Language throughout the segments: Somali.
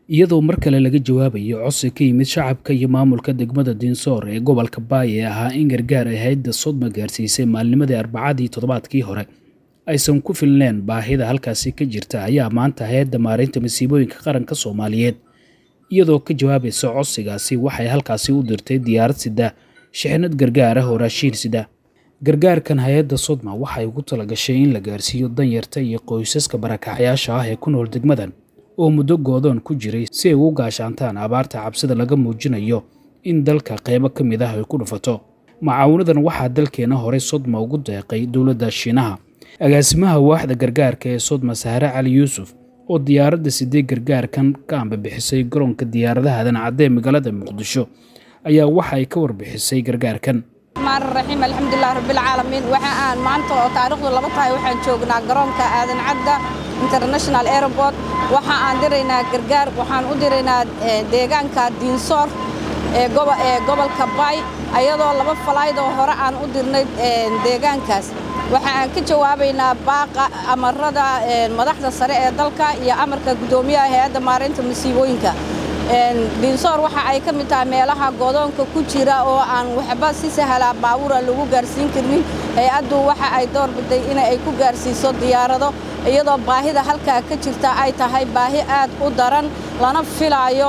iyadoo mar kale laga jawaabayo codsi ka yimid shacabka iyo maamulka degmada diinsoor ee gobolka baay ee ahaa in gargaar ay hayadda sodma gaarsiisay maalnimadii arbacadii toddobaadkii hore aysan ku filneen baahida halkaasi ka jirta ayaa maanta hay-adda maareynta masiibooyinka qaranka soomaaliyeed iyadoo ka jawaabaysa codsigaasi waxay halkaasi u dirtay diyaarad sida shixnad gargaar ah oo raashiin sida gargaarkan hay-adda sodma waxay ugu talagashay in la gaarsiiyo danyarta iyo qoysaska barakacyaasha ah ee ku nool degmadan oo muddo goodoon ku jiray si ay ugu gaashaantaan abaarta cabsida laga muujinayo in dalka qeybo ka mid ah ay ku dhufato macaawinadan waxaa dalkeena horey sodma ugu deeqay dowladda shiinaha agaasimaha waaxda gargaarka ee sodma sahre cali yuusuf oo diyaaradda sidee gargaarkan ka ambabixisay garoonka diyaaradaha dancadee magaalada muqdisho ayaa waxa ay ka warbixisay gargaarkan raxiim alxamdulilah rabbilcaalamiin waxa aan maanta oo taariikhdu laba tahay waxaan joognaa garoonka aadan cadda international airport waxa aan diraynaa gargaar waxaan u diraynaa deegaanka diinsoor ee gobolka baay ayadoo laba falaydoo hore aan u dirnay deegaankaas waxa aan ka jawaabaynaa baaqa amarada madaxda sare ee dalka iyo amarka guddoomiyaha hay-adda maareynta masiibooyinka diinsoor waxa ay ka mid tahay meelaha godoonka ku jira oo aan waxba si sahala baabuura lagu gaarsiin karnin hay-addu waxa ay door biday in ay ku gaarsiiso diyaarado iyadoo baahida halkaa ka jirta ay tahay baahi aad u daran lana filaayo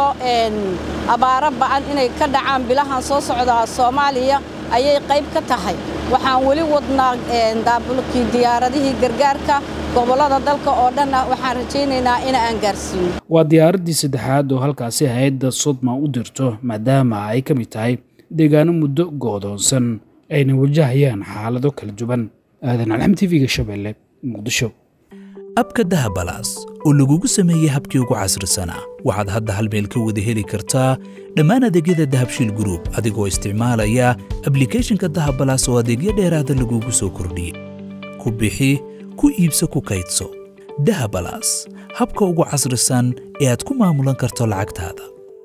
abaaro ba'an inay ka dhacaan bilahan soo socda soomaaliya ayay qayb ka tahay waxaan weli wadnaa daabulkii diyaaradihii gargaarka gobollada dalka oo dhanna waxaan rajaynaynaa in aan gaarsiino waa diyaaraddii saddexaad oo halkaasi hay-adda sodma u dirto maadaama ay ka mid tahay deegaano muddo goodoonsan ayna wajahayaan xaalado kala duwan aadan alxam tv-ga shabeelle muqdisho abka dahabalaas oo lagugu sameeyey habkii ugu casrisanaa waxaad hadda hal meel ka wada heli kartaa dhammaan adeegyada dahabshiil gruub adigoo isticmaalaya ablikhethonka dahabalaas oo adeegyo dheeraada lagugu soo kordhiyey ku bixi ku iibso ku kaydso dahabalaas habka ugu casrisan ee aad ku maamulan karto lacagtaada